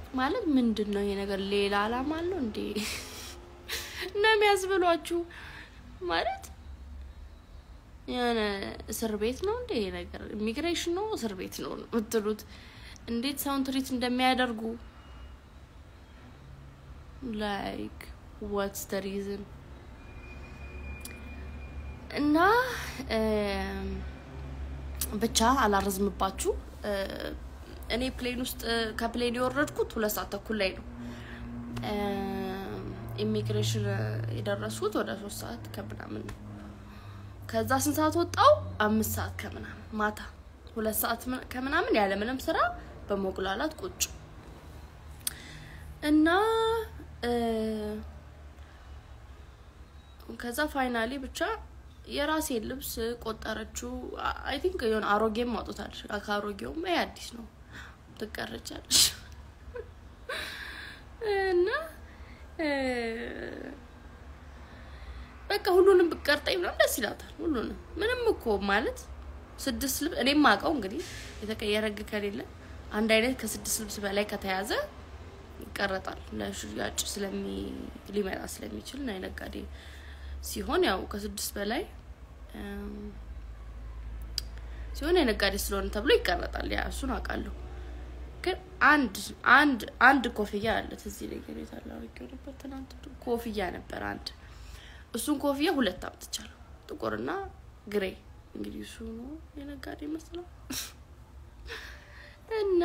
ማለት ምንድን ነው ይሄ ነገር? ሌላ አላማ አለው እንዴ ነው የሚያስብሏችሁ? ማለት የሆነ እስር ቤት ነው እንዴ ይሄ ነገር? ኢሚግሬሽን ነው እስር ቤት ነው የምትሉት? እንዴት ሰውን ትሪት እንደሚያደርጉ ላይክ ዋትስ ደ ሪዝን እና ብቻ አላረዝምባችሁ። እኔ ፕሌን ውስጥ ከፕሌን የወረድኩት ሁለት ሰዓት ተኩል ላይ ነው። ኢሚግሬሽን የደረስኩት ወደ ሶስት ሰዓት ከምናምን ነው። ከዛ ስንት ሰዓት ወጣው? አምስት ሰዓት ከምናምን ማታ ሁለት ሰዓት ከምናምን ያለምንም ስራ በመጉላላት ቁጭ እና ከዛ ፋይናሊ ብቻ የራሴን ልብስ ቆጠረችው። አይ ቲንክ የሆነ አሮጌም አውጥታለች። ከአሮጌውም ይሄ አዲስ ነው ትቀረጫለች እና በቃ ሁሉንም ብቀርጠኝ ምናምን ደስ ይላታል። ሁሉንም ምንም እኮ ማለት ስድስት ልብስ እኔም አውቀው እንግዲህ የተቀየረ ህግ ከሌለ አንድ አይነት ከስድስት ልብስ በላይ ከተያዘ ይቀረጣል። ለሽያጭ ስለሚ ሊመጣ ስለሚችል ና ነጋዴ ሲሆን ያው ከስድስት በላይ ሲሆን የነጋዴ ስለሆነ ተብሎ ይቀረጣል። ያ እሱን አውቃለሁ። ግን አንድ አንድ አንድ ኮፍያ አለ እዚህ ላይ ገሬታ ላወቂው ነበር ትናንት ኮፍያ ነበር አንድ እሱን ኮፍያ ሁለት አምጥቻለሁ። ጥቁርና ግሬ እንግዲህ እሱ ነው የነጋዴ መስለው እና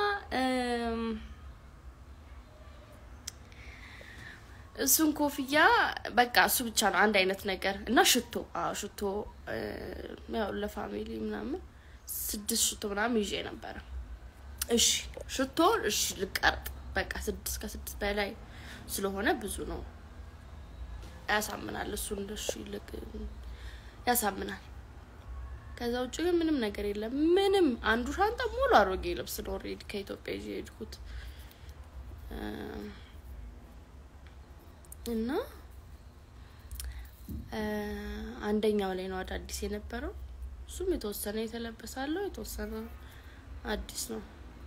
እሱን ኮፍያ በቃ እሱ ብቻ ነው አንድ አይነት ነገር እና ሽቶ አዎ ሽቶ ያው ለፋሚሊ ምናምን ስድስት ሽቶ ምናምን ይዤ ነበረ። እሺ ሽቶ እሺ ልቀርጥ በቃ ስድስት ከስድስት በላይ ስለሆነ ብዙ ነው ያሳምናል። እሱ እንደሱ ይልቅ ያሳምናል። ከዛ ውጭ ግን ምንም ነገር የለም። ምንም አንዱ ሻንጣ ሙሉ አሮጌ ልብስ ነው ኦልሬዲ ከኢትዮጵያ ይዤ የሄድኩት እና አንደኛው ላይ ነው አዳዲስ የነበረው። እሱም የተወሰነ የተለበሳለው የተወሰነ አዲስ ነው።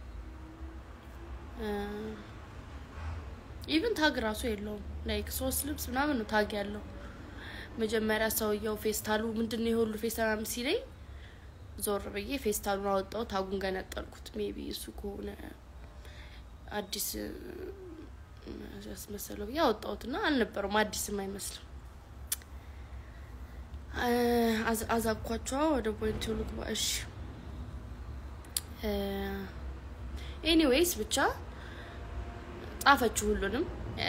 ኢቭን ታግ ራሱ የለውም። ላይክ ሶስት ልብስ ምናምን ነው ታግ ያለው። መጀመሪያ ሰውየው ፌስታሉ ምንድን ነው የሁሉ ፌስታል ምናምን ሲለኝ ዞር ብዬ ፌስታሉን አወጣው፣ ታጉን ገነጠልኩት። ሜቢ እሱ ከሆነ አዲስ ያስመሰለው ብዬ አወጣሁትና አልነበረውም፣ አዲስም አይመስልም። አዛኳቸዋ ወደ ፖይንት ልግባ። እሺ ኤኒዌይስ ብቻ ጻፈችው ሁሉንም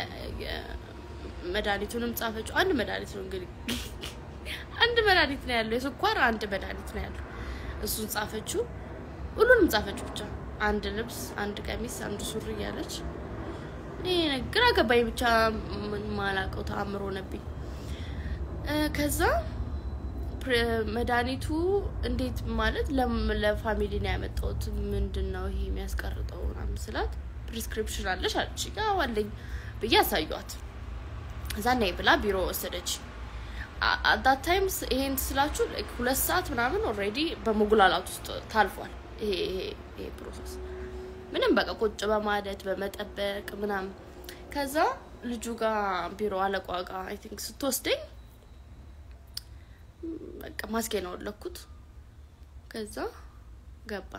መድኃኒቱንም ጻፈችው። አንድ መድኃኒት ነው እንግዲህ አንድ መድኃኒት ነው ያለው፣ የስኳር አንድ መድኃኒት ነው ያለው። እሱን ጻፈችው፣ ሁሉንም ጻፈችው። ብቻ አንድ ልብስ፣ አንድ ቀሚስ፣ አንድ ሱሪ እያለች ይሄ ግራ ገባኝ። ብቻ ማላቀው ተአምሮ ነብኝ። ከዛ መድኃኒቱ እንዴት ማለት ለፋሚሊ ነው ያመጣሁት። ምንድን ነው ይሄ የሚያስቀርጠው ምናምን ስላት ፕሪስክሪፕሽን አለሽ አለች። ያው አለኝ ብዬ አሳዩት። እዛ ነይ ብላ ቢሮ ወሰደች። አዳት ታይምስ ይሄን ስላችሁ ሁለት ሰዓት ምናምን ኦልሬዲ በመጉላላት ውስጥ ታልፏል። ይሄ ይሄ ፕሮሰስ ምንም በቃ ቁጭ በማለት በመጠበቅ ምናምን። ከዛ ልጁ ጋር ቢሮ አለቋ ጋር አይ ቲንክ ስትወስደኝ በቃ ማስኬ ነው ወለኩት። ከዛ ገባ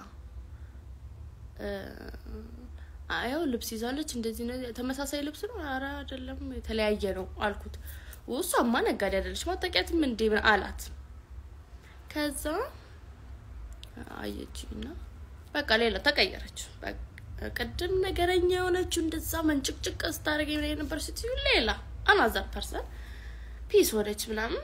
አየው ልብስ ይዛለች። እንደዚህ ነው ተመሳሳይ ልብስ ነው። ኧረ አይደለም የተለያየ ነው አልኩት። እሷማ ነጋዴ አይደለች ማጠቂያትም እንዴ አላት። ከዛ አየችና በቃ ሌላ ተቀየረች። ቅድም ነገረኛ የሆነችው እንደዛ መንጭቅጭቅ ስታደርገ የነበር ስትዩ ሌላ አናዘር ፐርሰን ፒስ ወደች ምናምን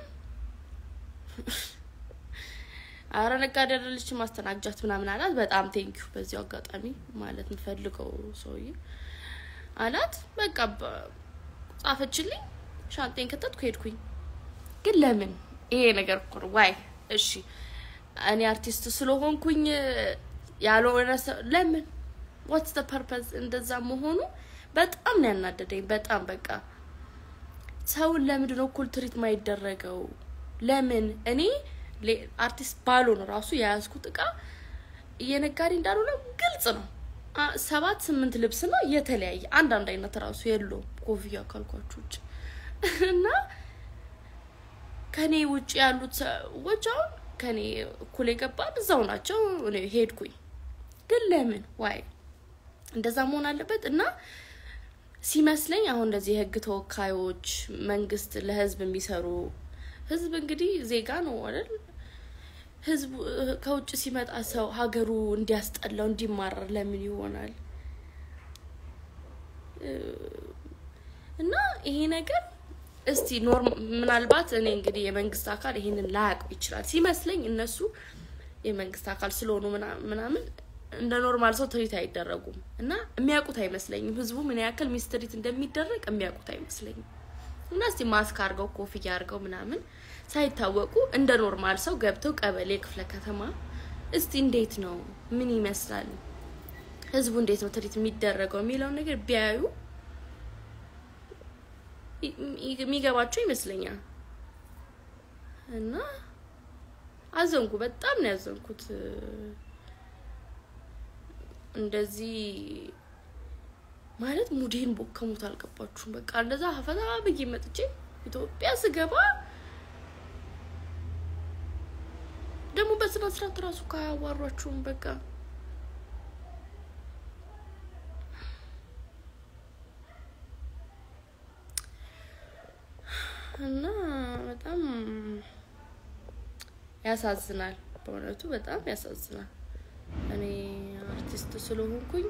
አረ ነጋዴ አይደለች ማስተናግጃት ምናምን አላት። በጣም ቴንኪዩ በዚሁ አጋጣሚ ማለት የምፈልገው ሰውዬ አላት። በቃ ጻፈችልኝ፣ ሻንጤን ከተትኩ ሄድኩኝ። ግን ለምን ይሄ ነገር እኮ ነው ዋይ እሺ እኔ አርቲስት ስለሆንኩኝ ያልሆነ ለምን ዋትስ ደ ፐርፐዝ እንደዛ መሆኑ በጣም ነው ያናደደኝ። በጣም በቃ ሰውን ለምንድን ነው እኩል ትሪት ማይደረገው? ለምን እኔ አርቲስት ባልሆን ራሱ የያዝኩት እቃ እየነጋዴ እንዳልሆነ ግልጽ ነው። አ- ሰባት ስምንት ልብስ ነው የተለያየ አንዳንድ አይነት ራሱ የለውም ኮፍያ ካልኳችሁ ውጭ እና ከኔ ውጭ ያሉት ሰዎች አሁን ከኔ እኩል የገባን እዛው ናቸው። እኔ ሄድኩኝ። ግን ለምን ዋይ እንደዛ መሆን አለበት? እና ሲመስለኝ አሁን እንደዚህ የህግ ተወካዮች መንግስት ለህዝብ የሚሰሩ ህዝብ እንግዲህ ዜጋ ነው አይደል? ህዝቡ ከውጭ ሲመጣ ሰው ሀገሩ እንዲያስጠላው እንዲማረር ለምን ይሆናል? እና ይሄ ነገር እስቲ ኖርም ምናልባት እኔ እንግዲህ የመንግስት አካል ይሄንን ላያውቀው ይችላል ሲመስለኝ እነሱ የመንግስት አካል ስለሆኑ ምና- ምናምን እንደ ኖርማል ሰው ትሪት አይደረጉም እና የሚያውቁት አይመስለኝም። ህዝቡ ምን ያክል ሚስትሪት እንደሚደረግ የሚያውቁት አይመስለኝም። እና እስቲ ማስክ አድርገው ኮፍያ አድርገው ምናምን ሳይታወቁ እንደ ኖርማል ሰው ገብተው ቀበሌ፣ ክፍለ ከተማ እስቲ እንዴት ነው ምን ይመስላል ህዝቡ እንዴት ነው ትሪት የሚደረገው የሚለውን ነገር ቢያዩ ይ- የሚገባቸው ይመስለኛል። እና አዘንኩ፣ በጣም ነው ያዘንኩት። እንደዚህ ማለት ሙዴን ቦከሙት አልገባችሁም? በቃ እንደዛ ፈታ ብዬ መጥቼ ኢትዮጵያ ስገባ ደግሞ በስነ ስርዓት ራሱ ካያዋሯችሁም በቃ እና በጣም ያሳዝናል። በእውነቱ በጣም ያሳዝናል። እኔ አርቲስት ስለሆንኩኝ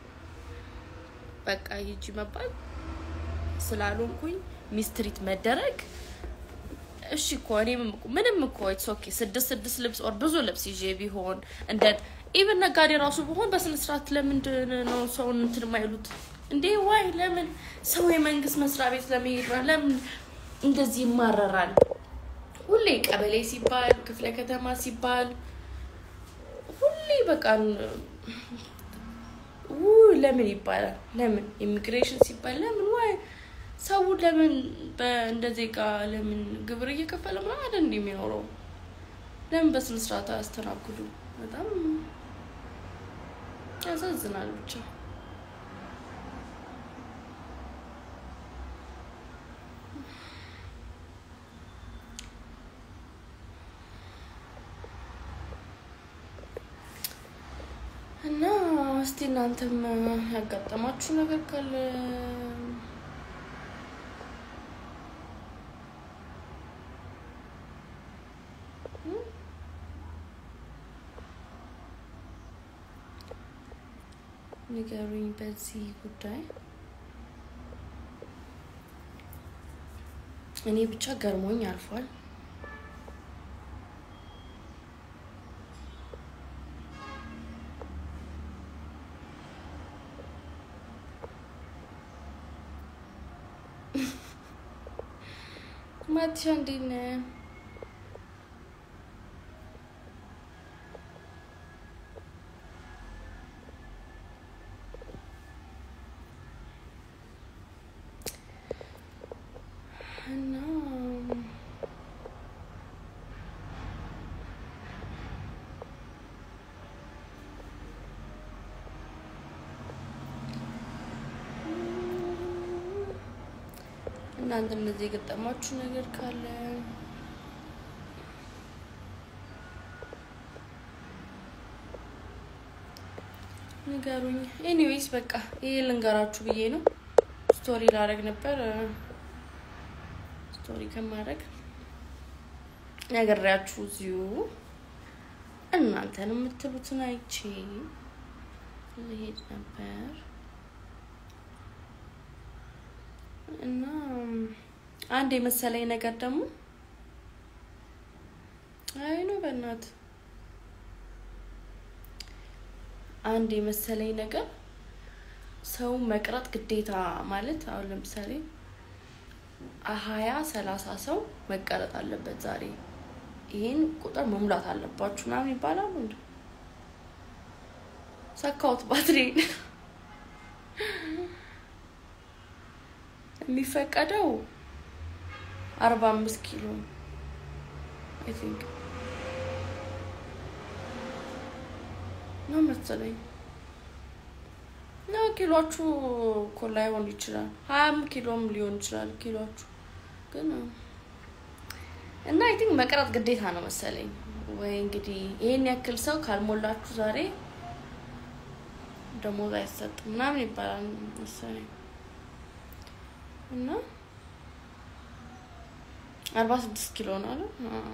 በቃ ሂጂ መባል ስላልሆንኩኝ ሚስትሪት መደረግ እሺ እኮ እኔም እኮ- ምንም እኮ ኢትስ ኦኬ ስድስት ስድስት ልብስ ኦር ብዙ ልብስ ይዤ ቢሆን እንደ ኢቨን ነጋዴ ራሱ ቢሆን በስነ ስርዓት ለምንድን ነው ሰውን እንትን የማይሉት እንዴ? ዋይ ለምን ሰው የመንግስት መስሪያ ቤት ለመሄድ ነው ለምን እንደዚህ ይማረራል? ሁሌ ቀበሌ ሲባል ክፍለ ከተማ ሲባል ሁሌ በቃ ው ለምን ይባላል? ለምን ኢሚግሬሽን ሲባል ለምን ዋይ ሰው ለምን በእንደ ዜጋ ለምን ግብር እየከፈለ ምናምን አይደል እንዲህ የሚኖረው? ለምን በስነ ስርዓት አያስተናግዱ? በጣም ያሳዝናል ብቻ። እና እስቲ እናንተም ያጋጠማችሁ ነገር ካለ ንገሩኝ በዚህ ጉዳይ። እኔ ብቻ ገርሞኝ አልፏል። ማቲሻ እንዴት ነህ? እና እናንተ እንደዚህ የገጠማችሁ ነገር ካለ ንገሩኝ። ኤኒዌይስ በቃ ይሄ ልንገራችሁ ብዬ ነው። ስቶሪ ላደርግ ነበር። ስቶሪ ከማድረግ ነግሬያችሁ እዚሁ እናንተን የምትሉትን አይቼ ልሄድ ነበር እና አንድ የመሰለኝ ነገር ደግሞ አይ ነው በእናት አንድ የመሰለኝ ነገር ሰው መቅረጥ ግዴታ ማለት አሁን ለምሳሌ ሀያ ሰላሳ ሰው መቀረጥ አለበት ዛሬ ይሄን ቁጥር መሙላት አለባችሁ ምናምን ይባላሉ። እንደ ሰካሁት ባትሪን የሚፈቀደው አርባ አምስት ኪሎ አይ ቲንክ ነው መሰለኝ። ነው ኪሎችሁ እኮ ላይሆን ይችላል። ሀያም ኪሎም ሊሆን ይችላል ኪሎችሁ ግን እና አይ ቲንክ መቅረጥ ግዴታ ነው መሰለኝ። ወይ እንግዲህ ይሄን ያክል ሰው ካልሞላችሁ ዛሬ ደሞዝ አይሰጥም ምናምን ይባላል መሰለኝ እና አርባ ስድስት ኪሎ ነው አለ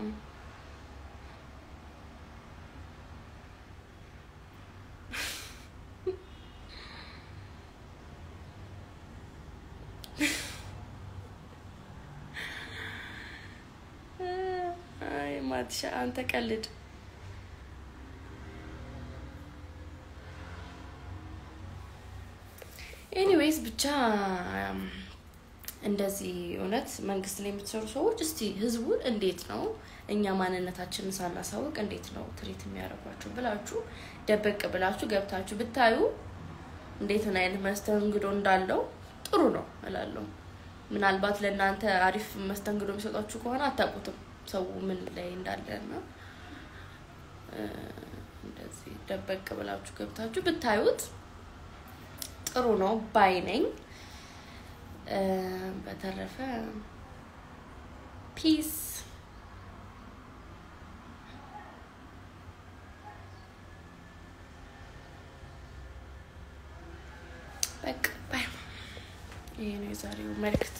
አይ ማትሻ አንተ ቀልድ። ኤኒዌይስ ብቻ እንደዚህ እውነት መንግስት ላይ የምትሰሩ ሰዎች እስቲ ህዝቡን እንዴት ነው እኛ ማንነታችንን ሳናሳውቅ እንዴት ነው ትሪት የሚያደርጓቸው ብላችሁ ደበቅ ብላችሁ ገብታችሁ ብታዩ እንዴት ምን አይነት መስተንግዶ እንዳለው ጥሩ ነው እላለሁ። ምናልባት ለእናንተ አሪፍ መስተንግዶ የሚሰጧችሁ ከሆነ አታውቁትም ሰው ምን ላይ እንዳለ እና እንደዚህ ደበቅ ብላችሁ ገብታችሁ ብታዩት ጥሩ ነው ባይ ነኝ። በተረፈ ፒስ በቃ ባይ። ይሄ ነው የዛሬው መልእክት።